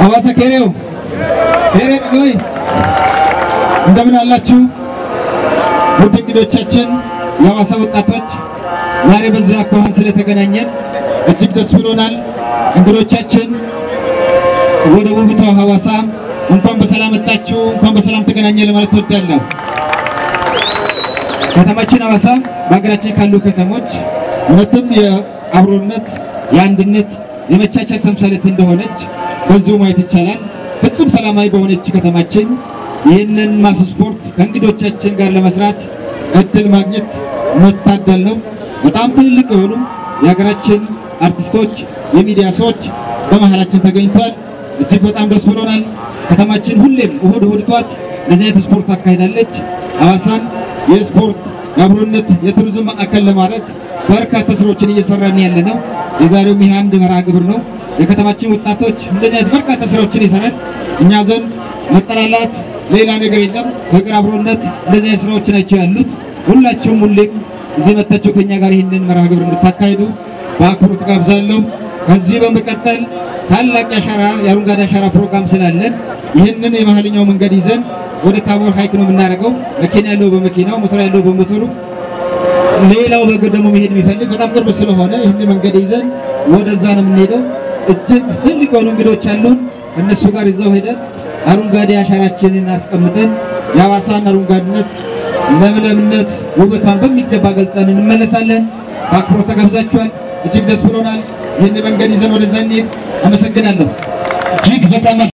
ሐዋሳ ኬሬው ኬሬ ወይ እንደምን አላችሁ? ውድ እንግዶቻችን የሐዋሳ ወጣቶች ዛሬ በዚህ አኳኋን ስለተገናኘን እጅግ ደስ ብሎናል። እንግዶቻችን ወደ ውብቷ ሐዋሳ እንኳን በሰላም መጣችሁ፣ እንኳን በሰላም ተገናኘ ለማለት እወዳለሁ። ከተማችን ሐዋሳ በሀገራችን ካሉ ከተሞች እውነትም የአብሮነት፣ የአንድነት፣ የመቻቻል ተምሳሌት እንደሆነች በዚሁ ማየት ይቻላል። ፍጹም ሰላማዊ በሆነች ከተማችን ይህንን ማስ ስፖርት ከእንግዶቻችን ጋር ለመስራት እድል ማግኘት መታደል ነው። በጣም ትልልቅ የሆኑ የሀገራችን አርቲስቶች፣ የሚዲያ ሰዎች በመሃላችን ተገኝቷል። እጅግ በጣም ደስ ብሎናል። ከተማችን ሁሌም እሁድ እሁድ ጧት እንደዚህ አይነት ስፖርት አካሂዳለች። ሐዋሳን የስፖርት የአብሮነት የቱሪዝም ማዕከል ለማድረግ በርካታ ስራዎችን እየሰራን ያለ ነው። የዛሬውም ይህ አንድ መርሃ ግብር ነው። የከተማችን ወጣቶች እንደዚህ አይነት በርካታ ስራዎችን ይሰራል። እኛ ዘንድ መጠላላት ሌላ ነገር የለም። ፍቅር፣ አብሮነት እንደዚህ አይነት ስራዎች ናቸው ያሉት። ሁላችሁም ሁሌም እዚህ መጥታችሁ ከኛ ጋር ይህንን መርሃ ግብር እንድታካሂዱ በአክብሮት ጋብዛለሁ። ከዚህ በመቀጠል ታላቅ የአሻራ የአረንጓዴ አሻራ ፕሮግራም ስላለን ይህንን የመሀልኛው መንገድ ይዘን ወደ ታቦር ሀይቅ ነው የምናደርገው። መኪና ያለው በመኪናው ሞተር ያለው በሞተሩ ሌላው በእግር ደግሞ መሄድ የሚፈልግ በጣም ቅርብ ስለሆነ ይህን መንገድ ይዘን ወደዛ ነው የምንሄደው። እጅግ ትልቅ የሆኑ እንግዶች አሉን። እነሱ ጋር ይዘው ሄደን አረንጓዴ አሻራችንን አስቀምጠን የሐዋሳን አረንጓዴነት፣ ለምለምነት፣ ውበቷን በሚገባ ገልጸን እንመለሳለን። በአክብሮት ተጋብዛችኋል። እጅግ ደስ ብሎናል። ይህን መንገድ ይዘን ወደዛ እንሄድ። አመሰግናለሁ። እጅግ በጣም